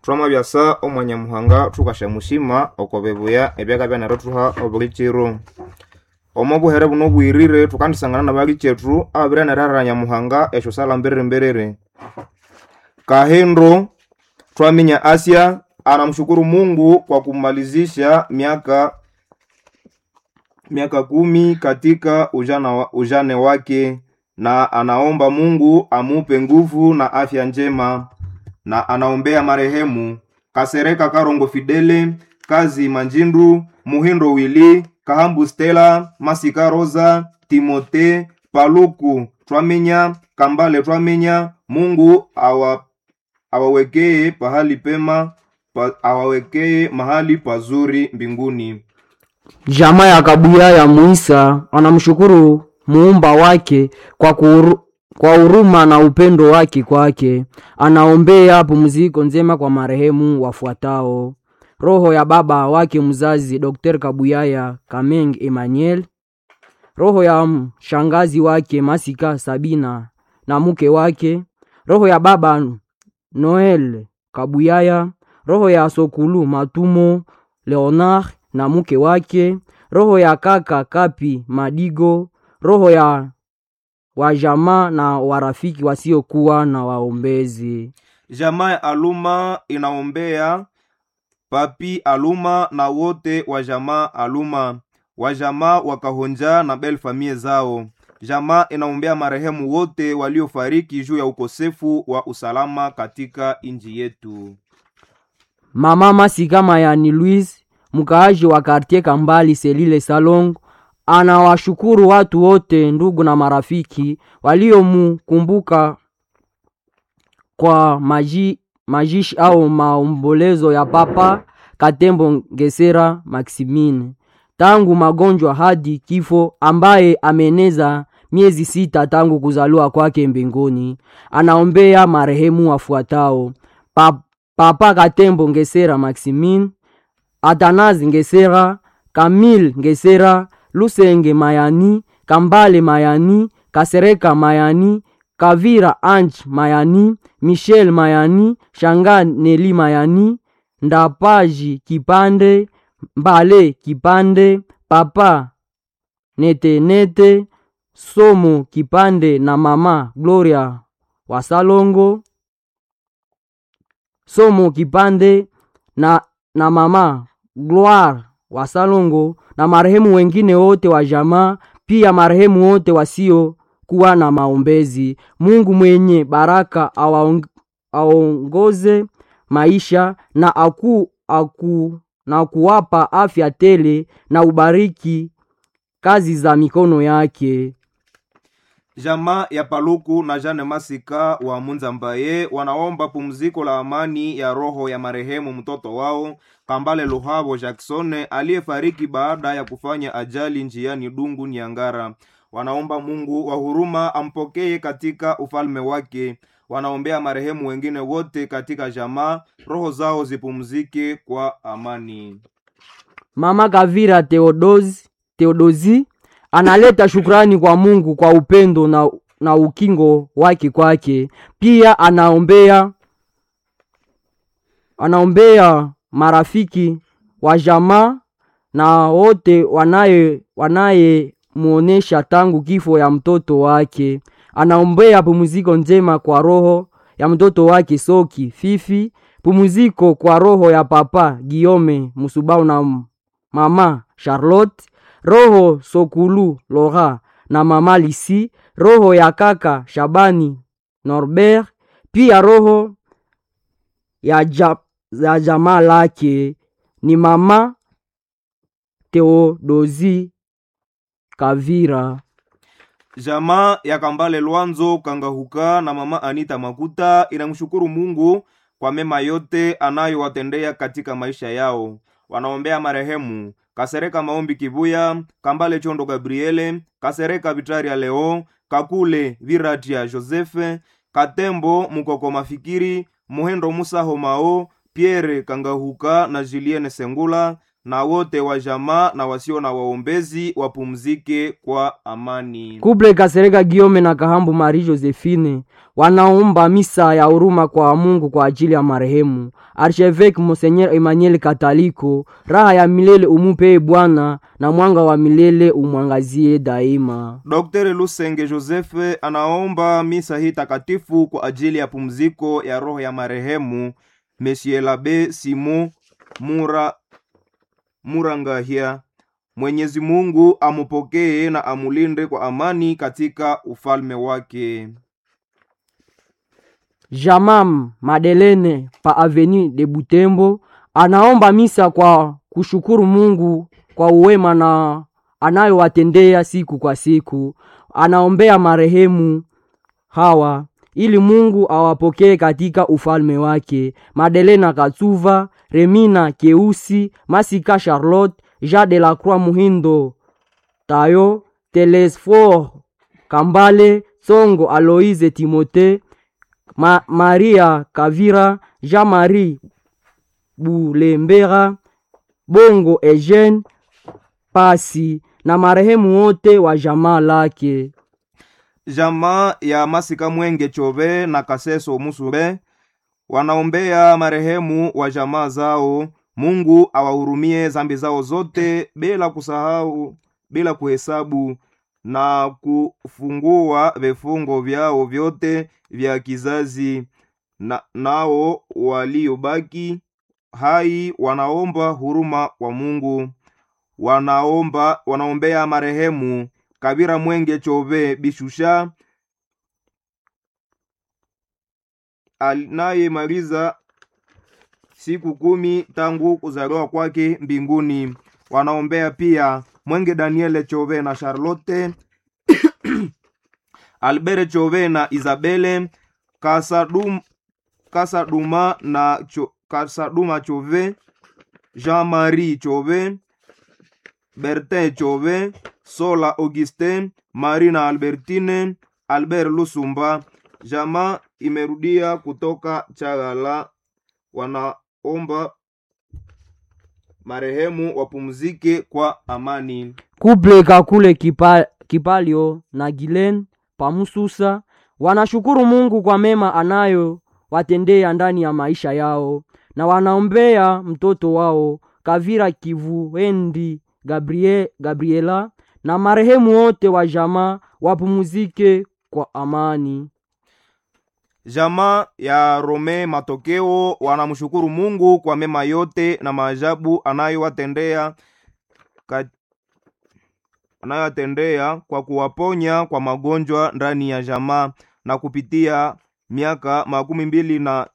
twama byasa omwanyamuhanga thukashamushima okobibuya ebyaka byanarothuha obulikiro omo buhere buno bwirire thukandisangana na bali kyethu ababirenererera nyamuhanga esyo sala mbiriri mbiriri kahindo twaminya asya anamshukuru mungu kwa kumalizisha miaka miaka kumi katika ujana wa, ujane wake na anaomba mungu amupe nguvu na afya njema na anaombea marehemu kasereka karongo fidele kazi manjindu muhindo wili kahambu stela masika rosa timote paluku twaminya kambale twaminya mungu awa awawekee pahali pema pa, awawekee mahali pazuri mbinguni Jamaa ya Kabuya ya Muisa anamshukuru muumba wake kwa kuuru, kwa huruma na upendo wake kwake. Anaombea pumziko njema kwa marehemu wafuatao: roho ya baba wake mzazi Dr. Kabuyaya Kameng Emmanuel, roho ya shangazi wake Masika Sabina na mke wake, roho ya baba Noel Kabuyaya, roho ya Sokulu Matumo Leonard na mke wake, roho ya kaka Kapi Madigo, roho ya wajamaa na warafiki wasiokuwa na waombezi. jamaa ya aluma inaombea papi aluma na wote wa jamaa aluma wajamaa wakahonja na bel famie zao jamaa inaombea marehemu wote waliofariki juu ya ukosefu wa usalama katika nchi yetu Mama Masika Mayani Louise, mkaaji wa kartie Kambali Selile Salong, anawashukuru watu wote, ndugu na marafiki waliomukumbuka kwa maji, majishi au maombolezo ya Papa Katembo Ngesera Maximine tangu magonjwa hadi kifo, ambaye ameneza miezi sita tangu kuzaliwa kwake mbinguni. Anaombea marehemu wafuatao: pa, Papa Katembo Ngesera Maximine, Atanazi Ngesera, Kamil Ngesera, Lusenge Mayani, Kambale Mayani, Kasereka Mayani, Kavira Ange Mayani, Michel Mayani, Shanga Neli Mayani, Ndapaji Kipande, Mbale Kipande, Papa Nete Nete, Somo Kipande na Mama Gloria Wasalongo, Somo Kipande na, na Mama Gloire Wasalongo na marehemu wengine wote wa jamaa, pia marehemu wote wasio kuwa na maombezi. Mungu mwenye baraka awaong- aongoze maisha na aku, aku, na kuwapa afya tele na ubariki kazi za mikono yake. jamaa ya paluku na jane masika wa munzambaye wanaomba pumziko la amani ya roho ya marehemu mtoto wao kambale luhavo jacksone aliyefariki baada ya kufanya ajali njiani dungu niangara wanaomba mungu wa huruma ampokee katika ufalme wake wanaombea marehemu wengine wote katika jamaa roho zao zipumzike kwa amani Mama Kavira Theodosi, Theodosi analeta shukrani kwa Mungu kwa upendo na, na ukingo wake kwake. Pia anaombea anaombea marafiki wa jamaa na wote wanaye wanayemuonesha tangu kifo ya mtoto wake. Anaombea pumziko njema kwa roho ya mtoto wake Soki Fifi, pumziko kwa roho ya papa Giome Musubau na mama Charlotte, roho Sokulu Lora na mama Lisi, roho ya kaka Shabani Norbert, pia roho ya, ja, ya jamaa lake ni mama Theodosi Kavira. jamaa ya kambale lwanzo kangahuka na mama anita makuta inamshukuru mungu kwa mema yote anayowatendea katika maisha yao wanaombea marehemu kasereka maombi kivuya kambale chondo gabriele kasereka vitaria leo kakule viratia josefe katembo mukoko mafikiri muhendo musaho mao pierre kangahuka na julienne sengula na wote wa jamaa na wasio na waombezi wapumzike kwa amani. Kuble Kasereka Giome na Kahambu Marie Josephine wanaomba misa ya huruma kwa Mungu kwa ajili ya marehemu Archevêque Monseigneur Emmanuel Kataliko. Raha ya milele umupe Bwana, na mwanga wa milele umwangazie daima. Dr. Lusenge Joseph anaomba misa hii takatifu kwa ajili ya pumziko ya roho ya marehemu Monsieur l'Abbé Simon Mura Murangahia. Mwenyezi Mungu amupokee na amulinde kwa amani katika ufalme wake. Jamam Madelene pa Avenue de Butembo anaomba misa kwa kushukuru Mungu kwa uwema na anayowatendea siku kwa siku. Anaombea marehemu hawa ili Mungu awapokee katika ufalme wake: Madelena Katsuva, Remina Keusi, Masika Charlotte, Jean de la Croix Muhindo, Tayo Telesfor Kambale, Tsongo Aloise Timote, Ma Maria Kavira, Jean-Marie Bulembera, Bongo Eugene Pasi na marehemu wote wa jamaa lake. Jamaa ya Masika Mwenge Chove na Kaseso Musure wanaombea marehemu wa jamaa zao. Mungu awahurumie zambi zao zote bila kusahau, bila kuhesabu na kufungua vifungo vyao vyote vya kizazi na, nao waliobaki hai wanaomba huruma kwa Mungu. Wanaomba wanaombea marehemu Kabira Mwenge Chove Bishusha anayemaliza siku kumi tangu kuzaliwa kwake mbinguni. Wanaombea pia Mwenge Daniele Chove na Charlotte Albert Chove na Isabele Kasadum, Kasaduma na cho, Kasaduma Chove Jean-Marie Chove Bertin Chove Sola Augustin Marina Albertine Albert Lusumba. Jamaa imerudia kutoka Chagala, wanaomba marehemu wapumzike kwa amani. Kuple Kakule kipa, Kipalio na Gilen Pamususa wanashukuru Mungu kwa mema anayo watendea ndani ya maisha yao na wanaombea mtoto wao Kavira Kivuendi Gabriel, Gabriela na marehemu wote wa jamaa wapumzike kwa amani. Jamaa ya Rome Matokeo wanamshukuru Mungu kwa mema yote na maajabu anayowatendea ka... anayowatendea kwa kuwaponya kwa magonjwa ndani ya jamaa na kupitia miaka makumi mbili na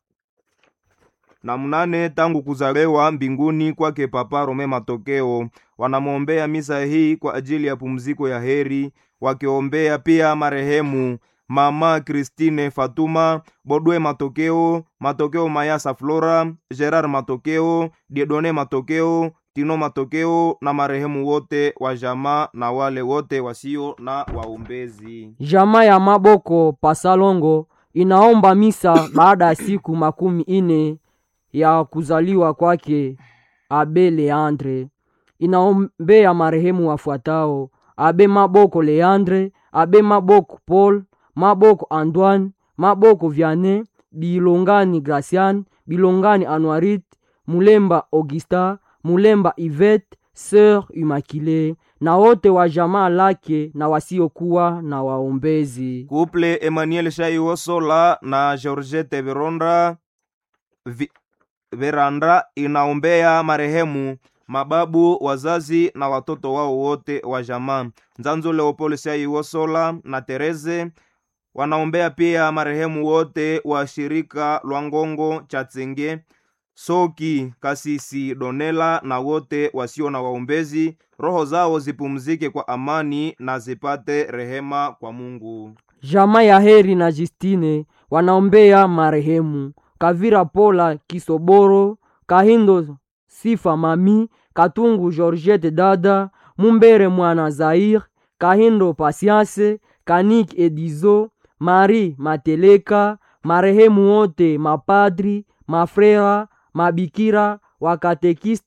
na mnane tangu kuzaliwa mbinguni kwake Papa Rome Matokeo. Wanamwombea misa hii kwa ajili ya pumziko ya heri, wakiombea pia marehemu Mama Christine Fatuma Bodwe Matokeo, Matokeo Mayasa Flora, Gerard Matokeo, Diedone Matokeo, Tino Matokeo na marehemu wote wa jamaa na wale wote wasio na waombezi. Jamaa ya Maboko Pasalongo inaomba misa baada ya siku makumi ine ya kuzaliwa kwake Abe Leandre. Inaombea marehemu wafuatao: Abe Maboko Leandre, Abe Maboko Paul, Maboko Antoine, Maboko Vianney, Bilongani Gracian, Bilongani Anuarit, Mulemba Augusta, Mulemba Yvette, Sœur Immaculée na wote wa jamaa lake na wasiokuwa na waombezi. Kuple Emmanuel Shaiwosola na Georgette Veronda vi, Veranda inaombea marehemu mababu, wazazi na watoto wao wote wa jamaa. Nzanzo Leopold Shaiwosola na Tereze wanaombea pia marehemu wote wa shirika Lwangongo Chatsenge Soki Kasisi Donela na wote wasio na waombezi, roho zao zipumzike kwa amani na zipate rehema kwa Mungu. Jamaa ya Heri na Justine wanaombea marehemu Kavira Pola Kisoboro, Kahindo Sifa Mami, Katungu Georgette Dada, Mumbere Mwana Zaire, Kahindo Pasianse, Kanik Edizo, Marie Mateleka, marehemu wote mapadri, mafrera, mabikira, wakatekista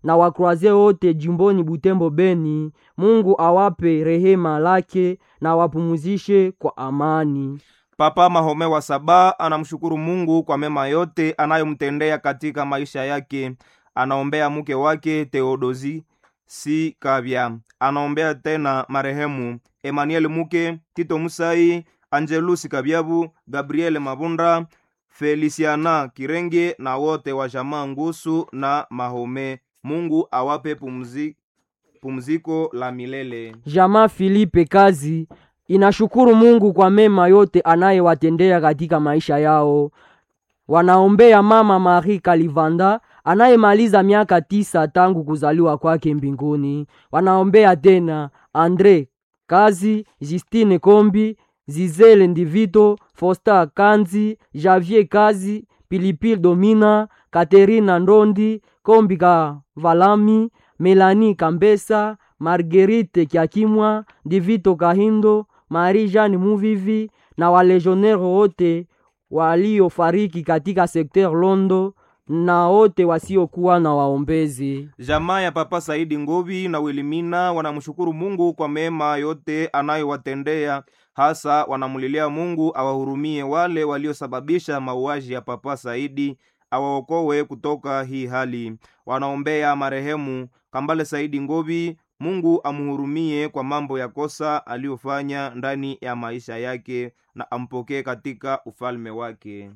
na wakroaze wote jimboni Butembo Beni. Mungu awape rehema lake na wapumuzishe kwa amani. Papa Mahome wa Saba anamshukuru Mungu kwa mema yote anayomtendea katika maisha yake. Anaombea mke wake Theodosi si Kabya, anaombea tena marehemu Emmanuel Muke, Tito Musai, Angelus Kabyabu, Gabriel Mabunda, Feliciana Kirenge na wote wa jamaa Ngusu na Mahome. Mungu awape pumzi, pumziko la milele. Jamaa Filipe Kazi inashukuru Mungu kwa mema yote anayewatendea katika maisha yao. Wanaombea mama Marie Kalivanda anayemaliza miaka tisa tangu kuzaliwa kwake mbinguni. Wanaombea tena Andre Kazi, Justine Kombi, Zizele Ndivito, Fosta Kanzi, Javier Kazi, Pilipili Domina, Katerina Ndondi, Kombi Kavalami, Melani Kambesa, Marguerite Kiakimwa, Ndivito Kahindo, Marie Jeanne Muvivi na walejonero wote waliofariki katika sekter Londo na wote wasiokuwa na waombezi. Jamaa ya Papa Saidi Ngovi na Wilimina wanamshukuru Mungu kwa mema yote anayowatendea, hasa wanamulilia Mungu awahurumie wale waliosababisha mauaji ya Papa Saidi, awaokowe kutoka hii hali. Wanaombea marehemu Kambale Saidi Ngovi, Mungu amuhurumie kwa mambo ya kosa aliyofanya ndani ya maisha yake na ampokee katika ufalme wake.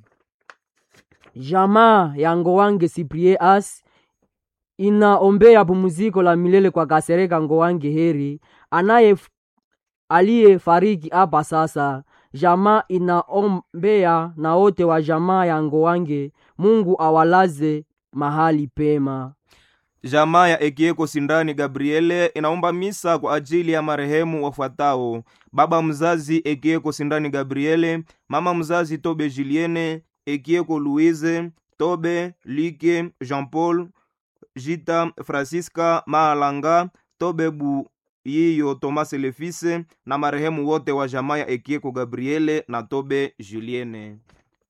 Jamaa ya Ngowange Cyprien As inaombea pumziko la milele kwa Kasereka Ngowange Heri anaye aliyefariki hapa sasa. Jamaa inaombea na wote wa jamaa ya Ngowange, Mungu awalaze mahali pema. Jamaa ya Ekieko Sindani Gabriele inaomba misa kwa ajili ya marehemu wafuatao: baba mzazi Ekieko Sindani Gabriele, mama mzazi Tobe Julienne, Ekieko Louise, Tobe Like, Jean Paul, Jita Francisca Maalanga, Tobe Buyiyo Thomas Lefise na marehemu wote wa jamaa ya Ekieko Gabriele na Tobe Julienne.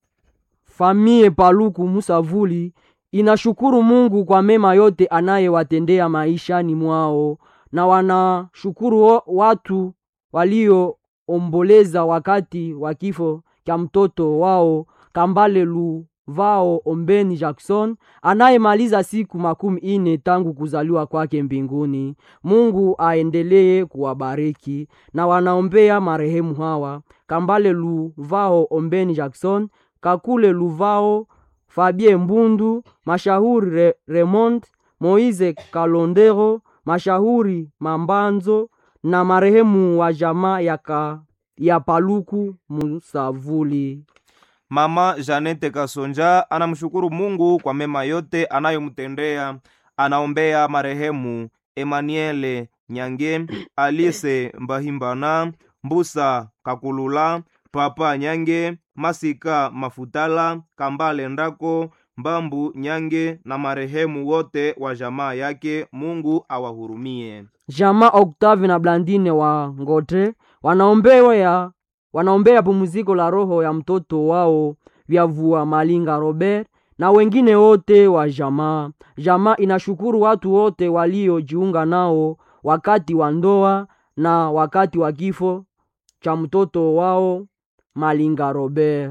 Famie Paluku Musavuli inashukuru Mungu kwa mema yote anayewatendea maishani mwao, na wanashukuru wo- watu walioomboleza wakati wa kifo cha mtoto wao Kambale Luvao Ombeni Jackson anayemaliza siku makumi ine tangu kuzaliwa kwake mbinguni. Mungu aendelee kuwabariki na wanaombea marehemu hawa Kambale Luvao Ombeni Jackson, Kakule Luvao Fabien Mbundu, Mashahuri Re Raymond, Moise Kalondero, Mashahuri Mambanzo na marehemu wa jamaa ya, ka, ya Paluku Musavuli. Mama Janete Kasonja anamshukuru Mungu kwa mema yote anayomtendea. Anaombea marehemu Emmanuele Nyange, Alice Mbahimbana, Mbusa Kakulula, Papa Nyange, Masika Mafutala, Kambale Ndako, Mbambu Nyange na marehemu wote wa jamaa yake. Mungu awahurumie. Jamaa Octave na Blandine wa Ngote wanaombea ya wanaombea pumziko la roho ya mtoto wao Vyavua Malinga Robert na wengine wote wa jamaa. Jamaa inashukuru watu wote waliojiunga nao wakati wa ndoa na wakati wa kifo cha mtoto wao Malinga Robert.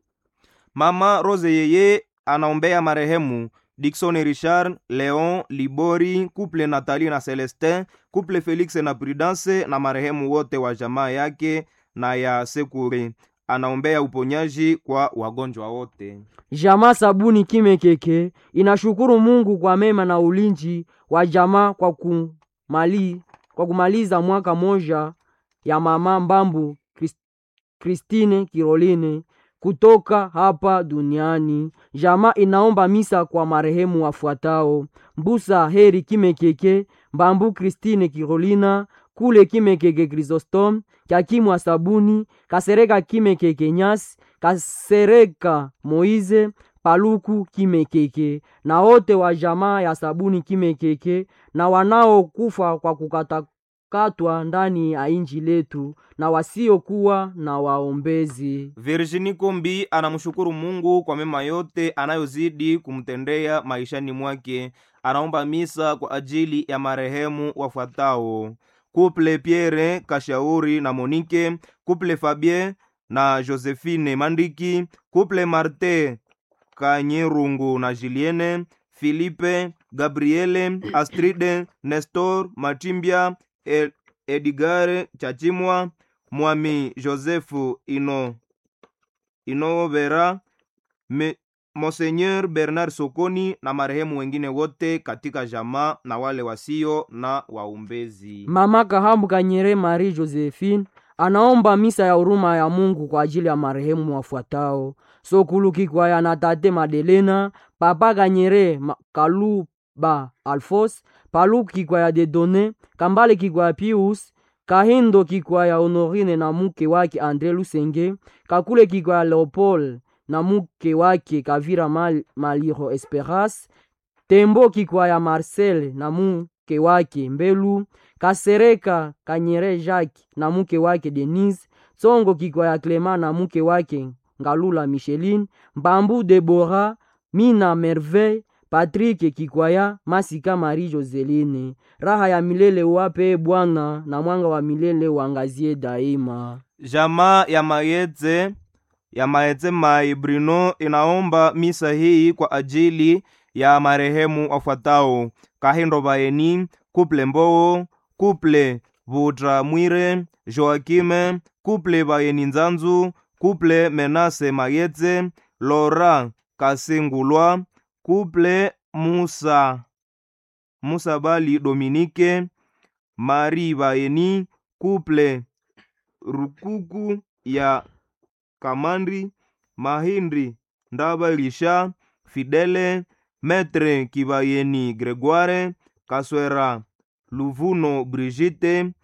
Mama Rose Yeye anaombea marehemu Dickson Richard, Leon Libori, couple Nathalie na Celestin, couple Felix na Prudence na marehemu wote wa jamaa yake na ya Sekuri. Anaombea uponyaji kwa wagonjwa wote. Jamaa Sabuni Kimekeke inashukuru Mungu kwa mema na ulinzi wa jamaa kwa, kumali, kwa kumaliza mwaka moja ya mama Mbambu Chris- Christine Kiroline kutoka hapa duniani. Jamaa inaomba misa kwa marehemu wafuatao: Mbusa Heri Kimekeke, Mbambu Christine Kirolina, Kule Kimekeke Chrysostom, Kyakimwa Sabuni, Kasereka Kimekeke Nyasi, Kasereka Moize, Paluku Kimekeke na wote wa jamaa ya Sabuni Kimekeke na wanaokufa kwa kukata wanaokatwa ndani ya inji letu na wasiokuwa na waombezi. Virginie Kombi anamshukuru Mungu kwa mema yote anayozidi kumtendea maishani mwake. Anaomba misa kwa ajili ya marehemu wafuatao: Couple Pierre Kashauri na Monique, Couple Fabien na Josephine Mandiki, Couple Marte Kanyerungu na Julienne, Philippe, Gabriele, Astride, Nestor, Matimbia, El Edgar Chachimwa, Mwami Josefu Ino Inovera, Me- Monseigneur Bernard Sokoni na marehemu wengine wote katika jamaa na wale wasio na waumbezi. Mama Kahambu Kanyere Marie Josephine anaomba misa ya huruma ya Mungu kwa ajili ya marehemu wafuatao: Sokulu Kikwaya na tate Madelena, Papa Kanyere Ma- Kaluba Alfos, Paluku Kikwaya Dedone, Kambale Kikwaya Pius, Kahindo Kikwaya Honorine na mke wake Andre Lusenge, Kakule Kikwaya Leopold na mke wake Kavira Mal Maliro Esperas, Tembo Kikwaya Marcel na mke wake Mbelu, Kasereka Kanyere Jacques na mke wake Denise, Tsongo Kikwaya Clement na mke wake Ngalula Micheline, Mbambu Debora, Mina Merveille, Patrick Kikwaya, Masika Marie Joseline. Raha ya milele uwape Bwana na mwanga wa milele uangazie daima. Jamaa ya Mayetse ya Mayetse Mai Bruno inaomba misa hii kwa ajili ya marehemu wafuatao: Kahindo Baeni, Kuple Mboo, Kuple Vutramwire, Joakime, Kuple Baeni Nzanzu, Kuple Menase Mayetse, Lora Kasengulwa, Kuple Musa Musa Bali Dominike, Mari Baeni, Kuple rukuku ya kamandri mahindri ndabalisha fidele metre kibayeni gregoire kaswera luvuno brigite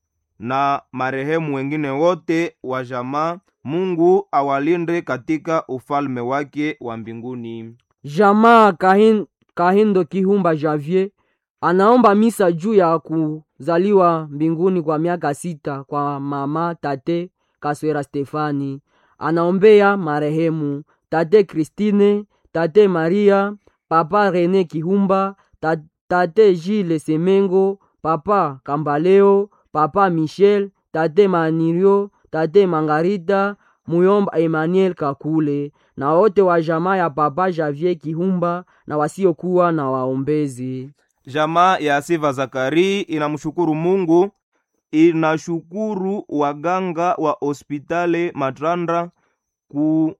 na marehemu wengine wote wa jamaa mungu awalinde katika ufalme wake wa mbinguni Jamaa Kahin, Kahindo Kihumba Javier anaomba misa juu ya kuzaliwa mbinguni kwa miaka sita kwa mama tate Kaswera Stefani. Anaombea marehemu tate Christine, tate Maria, papa Rene Kihumba, ta, tate Gilles Semengo, papa Kambaleo, papa Michel, tate Manirio, tate Mangarita, muyomba Emmanuel Kakule na wote wa jamaa ya papa Javier Kihumba na wasiokuwa na waombezi. jamaa ya siva zakari inamshukuru mungu inashukuru waganga wa hospitali matrandra ku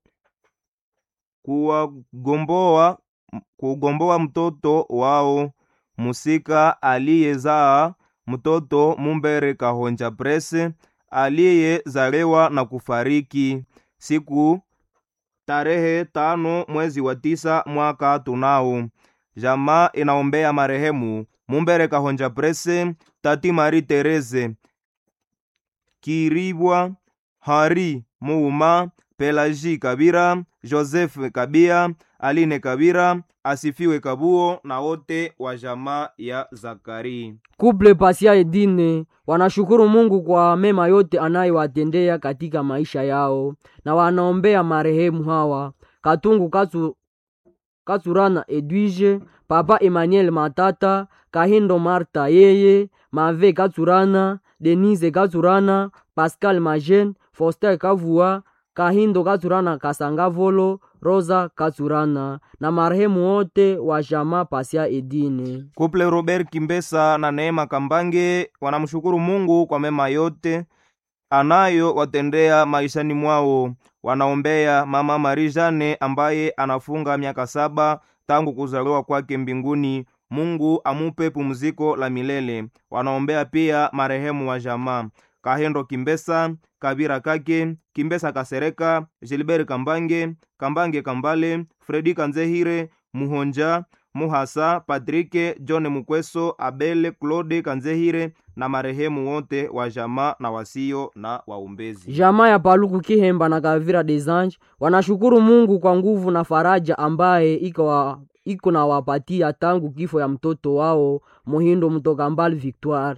kuwagomboa kugomboa mtoto wao musika aliyezaa mtoto mumbere kahonja prese aliyezalewa na kufariki siku tarehe tano mwezi wa tisa mwaka tunao jamaa inaombea marehemu mumbere kahonja prese tati mari tereze kiribwa hari muuma pelaji kabira joseph kabia aline kabira asifiwe kabuo na wote wa jamaa ya zakari Kuple Pasia Edine wanashukuru Mungu kwa mema yote anayowatendea katika maisha yao na wanaombea marehemu hawa Katungu Katsu, Katsurana Edwige, Papa Emmanuel Matata, Kahindo Marta yeye, Mave Katsurana, Denise Katsurana, Pascal Majen, Foster Kavua, Kahindo Katsurana Kasangavolo, Rosa Katsurana na marehemu wote wa jamaa Pasia Edine. kuple robert kimbesa na neema kambange wanamshukuru mungu kwa mema yote anayo watendea maishani mwao wanaombea mama marijane ambaye anafunga miaka saba tangu kuzaliwa kwake mbinguni mungu amupe pumziko la milele wanaombea pia marehemu wa jamaa kahendo kimbesa kabira kake kimbesa kasereka gilbert kambange kambange kambale fredi kanzehire muhonja muhasa patrike john mukweso abele claude kanzehire na marehemu wote wa jamaa na wasio na waumbezi Jamaa ya Paluku Kihemba na Kavira des Anges wanashukuru Mungu kwa nguvu na faraja ambaye iko wa, iko na wapatia tangu kifo ya mtoto wao Muhindo Mtoka Mbali Victoire.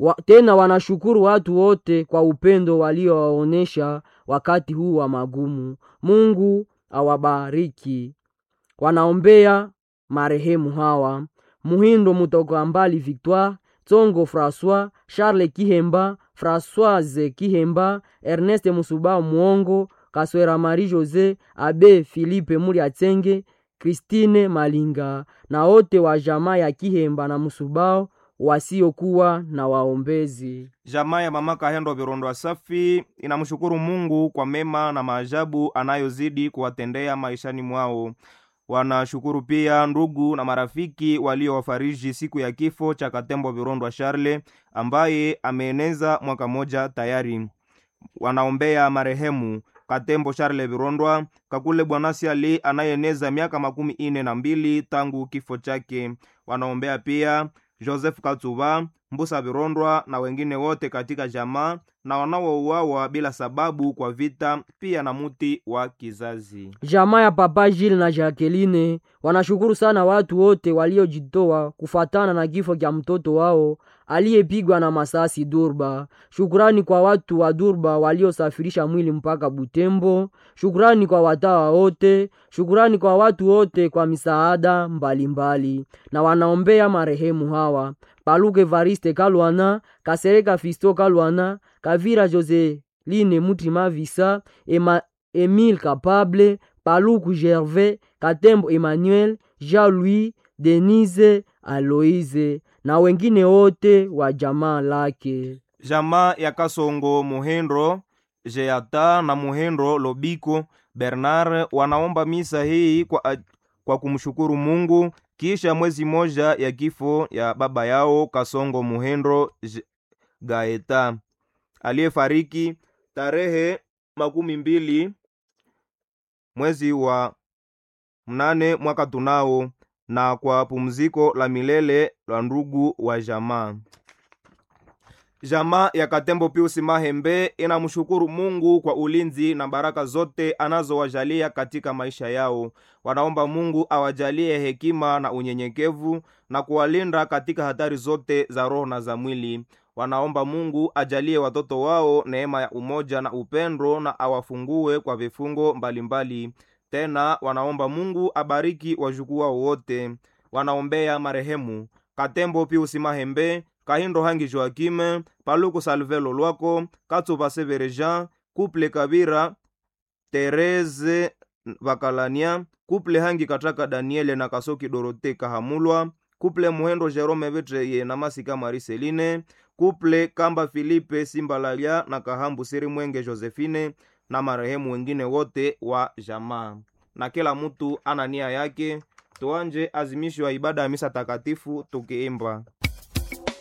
wa, tena wanashukuru watu wote kwa upendo waliowaonyesha wakati huu wa magumu. Mungu awabariki. Wanaombea marehemu hawa Muhindo Mutoka Mbali Victoire, Tsongo François, Charles Kihemba, Françoise Kihemba, Ernest Musubao Muongo, Kaswera Marie Jose, Abe Philippe Muliatsenge, Christine Malinga na wote wa jamaa ya Kihemba na Musubao wasiokuwa na waombezi. Jamaa ya mama Kahendo Virondwa Safi inamshukuru Mungu kwa mema na maajabu anayozidi kuwatendea maishani mwao. Wanashukuru pia ndugu na marafiki waliowafariji siku ya kifo cha Katembo Virondwa Charle ambaye ameeneza mwaka moja tayari. Wanaombea marehemu Katembo Charle Virondwa Kakule Bwanasi Ali anayeeneza miaka makumi ine na mbili tangu kifo chake. Wanaombea pia Joseph Katsuba Mbusa Virondwa na wengine wote katika jamaa na wanaouawa bila sababu kwa vita, pia na muti wa kizazi. Jamaa ya Papa Gilles na Jacqueline wanashukuru sana watu wote waliojitoa kufatana na kifo cha mtoto wao aliyepigwa na masasi Durba. Shukurani kwa watu wa Durba waliosafirisha mwili mpaka Butembo. Shukurani kwa watawa wote. Shukurani kwa watu wote kwa misaada mbalimbali mbali. Na wanaombea marehemu hawa Paluke Evariste Kalwana, Kasereka Fisto Kalwana, Kavira Joseline Mutima Visa, Ema, Emile Capable, Paluku Gervais, Katembo Emmanuel, Jean-Louis, Denise Aloise na wengine wote wa jamaa lake. Jamaa ya Kasongo Muhendro Jeata na Muhendro Lobiko Bernard wanaomba misa hii kwa, kwa kumshukuru Mungu kisha mwezi moja ya kifo ya baba yao Kasongo Muhendro Gaeta aliyefariki tarehe makumi mbili mwezi wa mnane mwaka tunao, na kwa pumziko la milele la ndugu wa jamaa. Jamaa ya Katembo Piusi Mahembe inamshukuru Mungu kwa ulinzi na baraka zote anazowajalia katika maisha yao. Wanaomba Mungu awajalie hekima na unyenyekevu na kuwalinda katika hatari zote za roho na za mwili. Wanaomba Mungu ajalie watoto wao neema ya umoja na upendo na awafungue kwa vifungo mbalimbali mbali. Tena wanaomba Mungu abariki wajukuu wao wote. Wanaombea marehemu Katembo Piusi Mahembe Kahindo Hangi Joakime, Paluku Salvelo Lwako, Katsuba Severe Jean, Couple Kabira, Tereze Bakalania, Couple Hangi Kataka Daniele na Kasoki Dorote Kahamulwa, Couple Muhendo Jerome Vetreye na Masika Mariseline, Couple Kamba Filipe Simbalalia na Kahambu Siri Mwenge Josephine na marehemu wengine wote wa jamaa. Na kila mtu ana nia yake. Tuanje azimisho ya ibada ya misa takatifu tukiimba